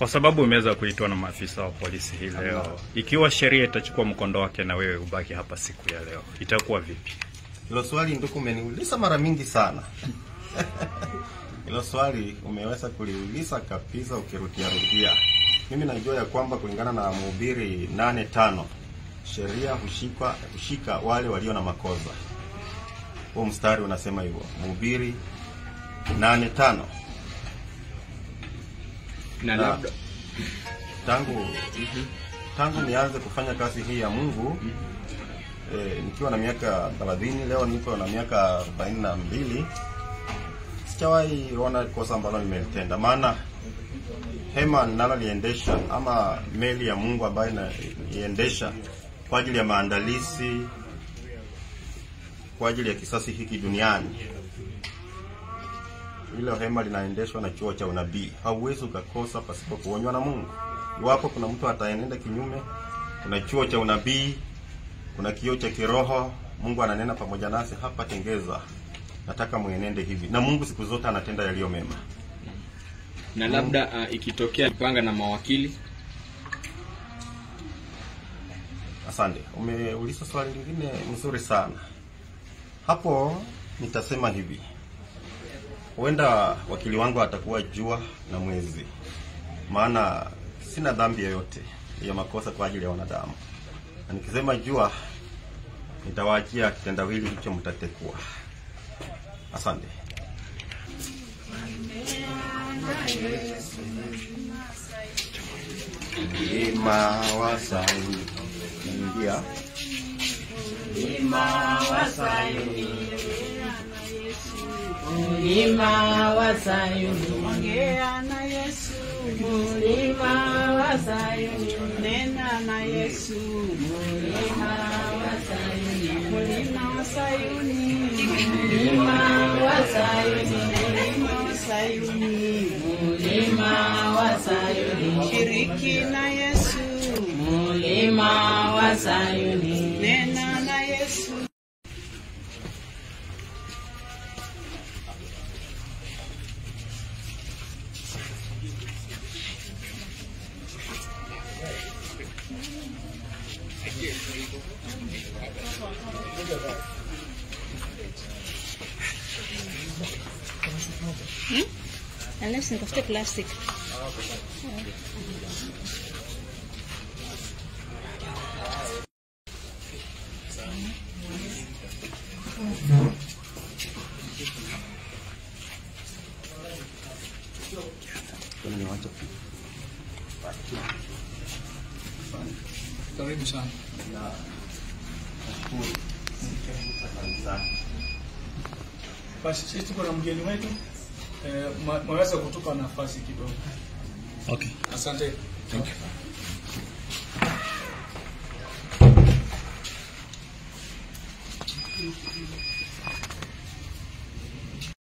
Kwa sababu umeweza kuitwa na maafisa wa polisi hii leo, ikiwa sheria itachukua mkondo wake na wewe ubaki hapa siku ya leo, itakuwa vipi? Hilo swali ndugu, umeniuliza mara mingi sana. Hilo swali umeweza kuliuliza kabisa ukirudia rudia. Mimi najua ya kwamba kulingana na Mhubiri nane tano sheria hushika, hushika wale walio na makosa. Huo mstari unasema hivyo, Mhubiri nane tano na Na- labda tangu tangu nianze kufanya kazi hii ya Mungu eh, nikiwa na miaka 30 leo niko na miaka 42 sijawahi ona kosa ambalo nimetenda, maana hema ninaloliendesha ama meli ya Mungu ambayo inaiendesha kwa ajili ya maandalizi kwa ajili ya kisasi hiki duniani hilo hema linaendeshwa na chuo cha unabii. Hauwezi ukakosa pasipo kuonywa na Mungu. Iwapo kuna mtu ataenenda kinyume, kuna chuo cha unabii, kuna kioo cha kiroho. Mungu ananena pamoja nasi hapa Tengeza, nataka muenende hivi, na Mungu siku zote anatenda yaliyo mema. na labda uh, ikitokea panga na mawakili Asante, umeuliza swali lingine mzuri sana. Hapo nitasema hivi, huenda wakili wangu atakuwa jua na mwezi, maana sina dhambi yoyote ya makosa kwa ajili ya wanadamu, na nikisema jua nitawaachia kitendawili hicho, mtatekua. Asante. Mlima wa Sayuni, ingia Mlima wa Sayuni, Ongea na Yesu, mlima wa Sayuni, nena na Yesu, mlima wa Sayuni, mlima wa Sayuni, mlima wa Sayuni, mlima wa Sayuni, mlima wa Sayuni, shiriki na Yesu, mlima wa Sayuni, nena na Yesu. Unless nitafute plastic. Karibu sana. Basi sisi tuko na mgeni wetu eh, ma- mwaweza kutupa nafasi kidogo. Okay. Asante. Thank you.